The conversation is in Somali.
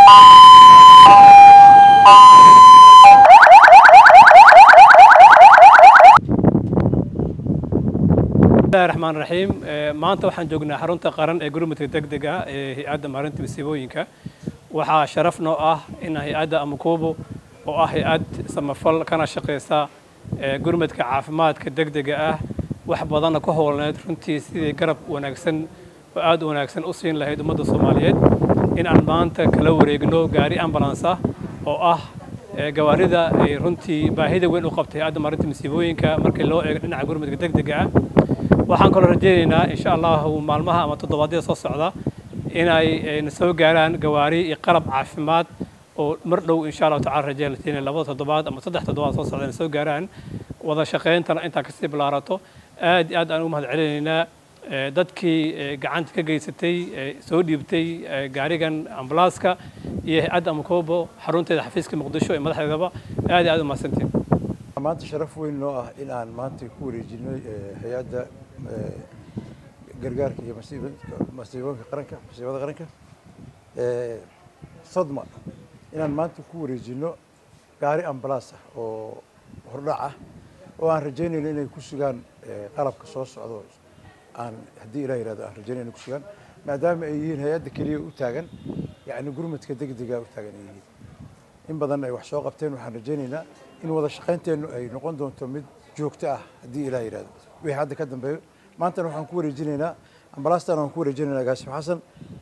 bismillahi raxmaan raxiim maanta waxaan joognaa xarunta qaran ee gurmudka degdega ee hay-adda maarinta masiibooyinka waxaa sharaf noo ah in hay-adda amukubo oo ah hay-ad samafal kana shaqaysa gurmudka caafimaadka degdega ah wax badanna ku howlneed runtii sidii garab wanaagsan oo aad u wanaagsan u siin lahayd ummadda soomaaliyeed in aan maanta kala wareegno gaari ambulance ah oo ah gawaarida ay runtii baahida weyn u qabtay hay-adda maarinta masiibooyinka markii loo eego dhinaca gurmudka degdega ah waxaan kaloo rajaynaynaa insha allahu maalmaha ama toddobaadyada soo socda inay na soo gaaraan gawaari iyo qalab caafimaad oo mar dhow insha allahu tacala rajayn latiin labada toddobaad ama saddex toddobaad soo socda na soo gaaraan wada shaqayntana intaa kasii bilaarato aad iyo aad aan ugu mahad celinaynaa dadkii gacanta ka geysatay soo dhiibtay gaarigan ambulanska iyo hay-adda amukobo xarunteeda xafiiska muqdisho ee madaxdeedaba aad iyo aad u mahadsantiin maanta sharaf weyn noo ah in aan maanta ku wareejinay hay-adda gargaarka iyo masiibooyinka qaranka masiibada qaranka sodma inaan maanta ku wareejino gaari ambalaas ah oo hordhac ah oo aan rajaynayno inay ku sugaan qalabka soo socdo aan haddii ilah yihahdo aan rajaynayno inay ku sugaan maadaama ay yihiin hay-adda keliya u taagan yacni gurmadka degdega u taagan ay yihiin in badan ay wax soo qabteen waxaan rajaynaynaa in wada shaqaynteennu ay noqon doonto mid joogto ah haddii ilah yihahdo wixii hadda ka dambeeyo maantana waxaan ku wareejinaynaa ambalaastan waan ku wareejinaynaa gaasif xasan